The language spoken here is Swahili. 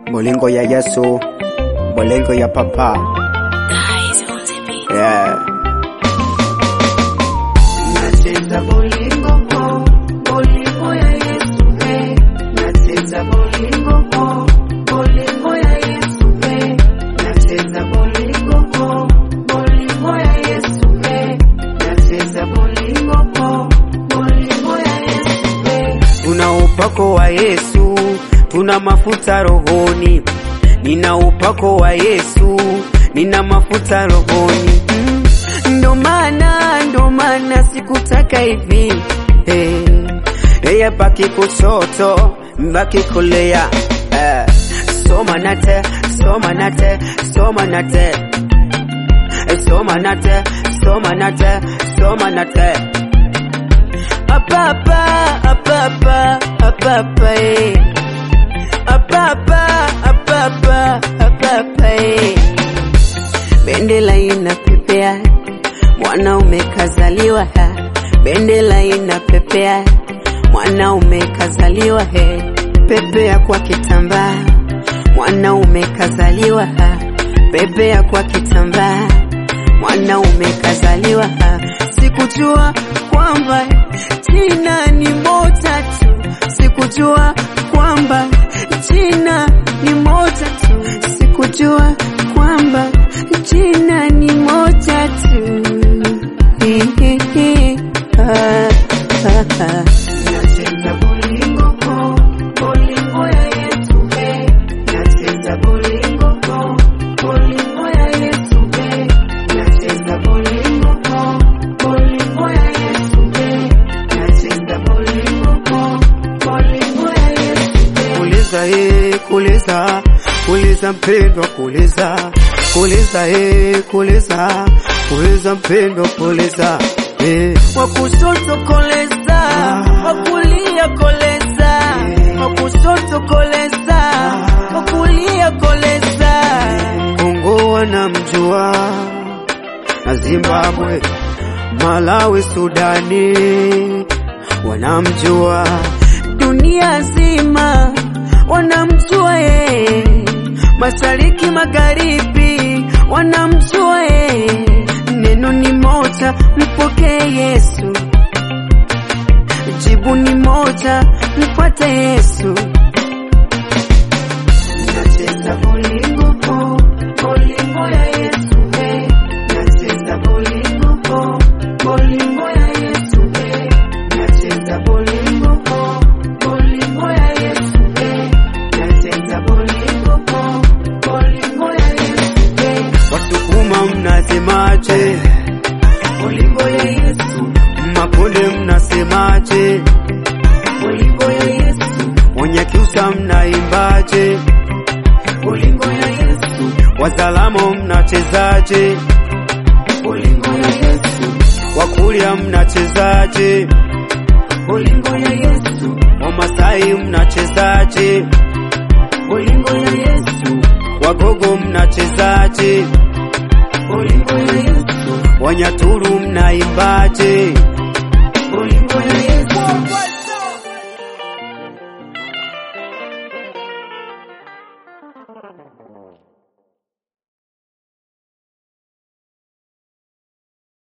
Bolingo ya Yesu, bolingo ya papa. Yeah. Nacheza bolingo po, bolingo ya Yesu eh. Nacheza bolingo po, bolingo ya Yesu eh. Nacheza bolingo po, bolingo ya Yesu eh. Nacheza bolingo po, bolingo ya Yesu eh. Tuna upako wa Yesu, tuna mafuta rohoni. Nina upako wa Yesu, nina mafuta rohoni. Mm. Ndo maana, ndo maana sikutaka hivi hey. Yeye baki kushoto, mbaki kulia eh. Soma nate, soma nate, soma nate Eh, Soma nate, soma nate, soma nate Apapa, apapa, apapa, eh. Apapa, apapa, apapa, eh. Bendela inapepea, mwanaume kazaliwa ha. Bendela inapepea, mwanaume kazaliwa he. Pepea kwa kitambaa, mwanaume kazaliwa ha. Pepea kwa kitambaa, mwanaume kazaliwa ha. Sikujua kwamba jina ni moja tu, sikujua kwamba jina ni moja tu, sikujua kwamba jina ni moja tu. Hi, hi, hi. Ah, ah, ah. Nacheza bolingo po, bolingo ya Yesu eh. Nacheza bolingo po, bolingo ya Yesu eh. Nacheza bolingo po, bolingo ya Yesu eh. Nacheza bolingo po, bolingo ya Yesu eh. Kuliza eh, kuliza, kuliza mpendwa, kuliza, kuliza eh, kuliza, kuliza mpendwa, kuliza eh. Wa kushoto koleza, wa kulia koleza, wa kushoto koleza, wa kulia koleza. Kongo wanamjua na Zimbabwe, Malawi, Sudani wanamjua, dunia zima wanamjua yeye, mashariki magharibi wanamjua yeye. Neno ni moja, mpokee Yesu. Jibu ni moja, mpate Yesu. Nacheza bolingo po, bolingo ya Yesu eh. Nacheza bolingo po, bolingo ya Yesu eh. Nacheza bolingo po, bolingo ya Yesu eh. Nacheza bolingo po, bolingo ya Yesu eh. Wasukuma mnasemaje? Bolingo ya Yesu, Makonde mnasemaje? bolingo ya Yesu, Wanyakyusa mnaimbaje? bolingo ya Yesu, Wazalamo mnachezaje? bolingo ya Yesu, Wakurya mnachezaje? bolingo ya Yesu, Wamasai mnachezaje? bolingo ya Yesu, Wagogo mnachezaje? bolingo ya Yesu. Wanyaturu mnaimbaje?